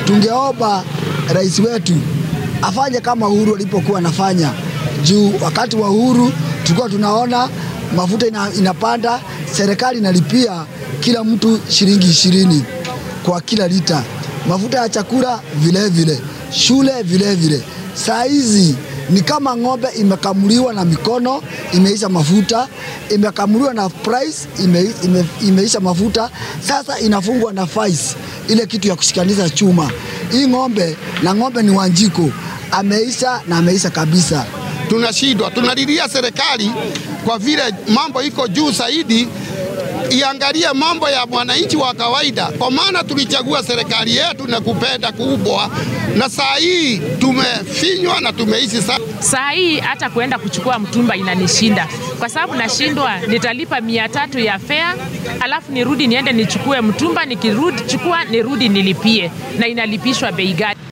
tungeomba rais wetu afanye kama Uhuru alipokuwa anafanya juu wakati wa Uhuru tulikuwa tunaona mafuta ina, inapanda, serikali inalipia kila mtu shilingi ishirini kwa kila lita, mafuta ya chakula vile vile, shule vile vile. Saa hizi ni kama ng'ombe imekamuliwa na mikono, imeisha mafuta, imekamuliwa na price, ime, ime, imeisha mafuta, sasa inafungwa na fais, ile kitu ya kushikanisha chuma. Hii ng'ombe na ng'ombe ni Wanjiko, ameisha na ameisha kabisa. tunashindwa, tunalilia serikali kwa vile mambo iko juu zaidi, iangalie mambo ya mwananchi wa kawaida, kwa maana tulichagua serikali yetu na kupenda kubwa, na saa hii tumefinywa na tumeishi sana. Saa hii hata kuenda kuchukua mtumba inanishinda kwa sababu nashindwa, nitalipa mia tatu ya fea, alafu nirudi niende nichukue mtumba, nikirudi chukua nirudi nilipie, na inalipishwa bei gani?